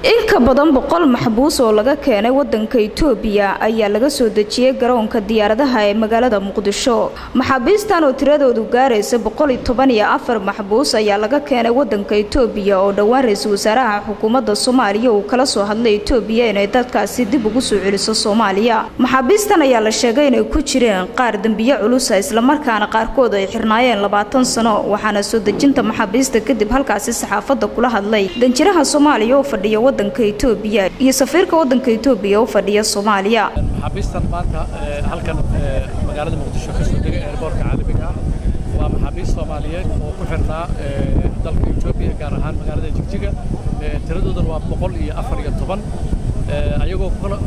in ka badan boqol maxbuus oo laga keenay wadanka itoobiya ayaa laga soo dejiyey garoonka diyaaradaha ee magaalada muqdisho maxaabiistan oo tiradoodu gaaraysa boqol iyo toban iyo afar maxbuus ayaa laga keenay wadanka itoobiya oo dhowaan ra-iisul wasaaraha xukuumadda soomaaliya uu kala soo hadlay itoobiya inay dadkaasi dib ugu soo celiso soomaaliya maxaabiistan ayaa la sheegay inay ku jireen qaar dembiye culusa islamarkaana qaarkood ay xirnaayeen labaatan sano waxaana soo dejinta maxaabiista kadib halkaasi saxaafadda kula hadlay danjiraha soomaaliya oo fadhiya wadanka itoobiya iyo safiirka wadanka itoobiya u fadhiya soomaaliya maxaabiistan maanta halkan magaalada muqdisho ka soo degay eerboorka caalamiga ah waa maxaabiist soomaaliyeed oo ku xirnaa dalka itoobiya gaar ahaan magaalada jigjiga tiradoodan waa boqol iyo afar iyo toban ayagoo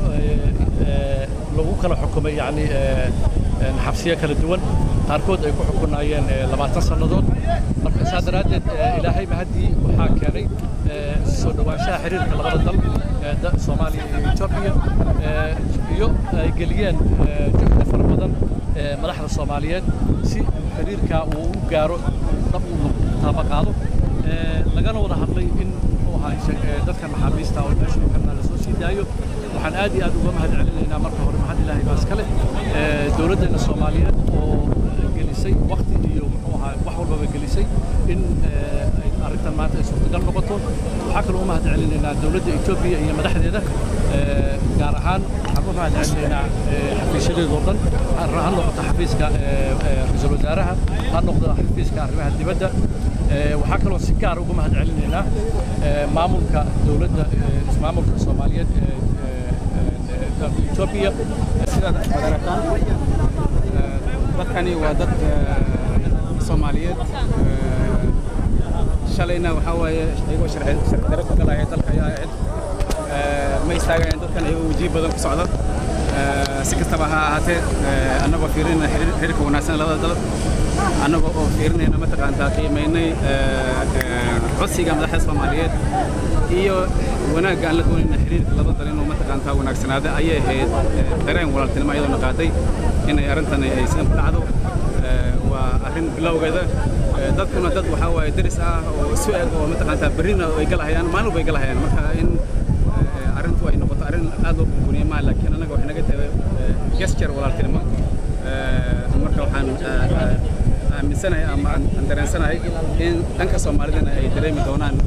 lagu kala xukumay yani xabsiyo kala duwan qaarkood ay ku xukunaayeen labaatan sannadood marka saa daraaddeed ilaahay mahaddii waxaa keenay soo dhowaanshaha xiriirka labada dal soomaaliya iyo etoobiya iyo ay geliyeen juhda fara badan madaxda soomaaliyeed si xiriirkaa uu u gaaro dhab uu taabaqaado lagana wada hadlay in muxuu ahaa dadkan maxaabiista oo meesha u xirnaa lasoo sii daayo waxaan aad iyo aad uga mahad celinaynaa marka hore mahad ilaahay baa iska leh dowladdeena soomaaliyeed oo gelisay wakti iyo muxuu ahaa wax walbaba gelisay in arrintan maanta ay suurtagal noqoto waxaa kaloo u mahad celinaynaa dowladda etoobiya iyo madaxdeeda gaar ahaan waxaan u mahad celinaynaa xafiisyadeedoo dhan ha noqoto xafiiska ra-iisul wasaaraha ha noqdo xafiiska arrimaha dibadda waxaa kaloo si gaar uga mahad celinaynaa maamulka dowladda ismaamulka soomaaliyeed dalka etoobiya sidaad madarataan dadkani waa dad soomaaliyeed shalayna waxaa waaye iyagoo sharci daro ku galaya dalka ayaa ahayd ma istaagayaan dadkan iyagoo wajihi badan ku socda si kastaba ha ahaatee annagoo fiirinayna xiriirka wanaagsan labada dal annagoo oo fiirinayna mataqaantaa qiimaynay codsiga madaxda soomaaliyeed iyo wanaagga aan la doonayna xiriirka laba dal inuu mataqaantaa wanaagsanaada ayay ahayd dareen walaaltinimo iyadoona qaaday inay arrintan ay sidan ku dhacdo waa arrin bilowgeeda dadkuna dad waxaa waaye daris ah oo isu eg oo mataqaantaa berrina ay galahayaan maalin walba ay galahayaan marka in arrintu ay noqoto arrin aad loo burburiye maa laakiin annaga waxay naga tahay gesture walaaltinimo marka waxaan aaminsanahay ama aan dareensanahay in dhanka soomaalidana ay dareemi doonaan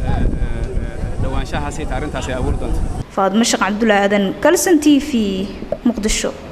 dhowaanshahaasi arrintaas ay abuuri doonto faadmo sheekh cabdulla aadan kalson t v muqdisho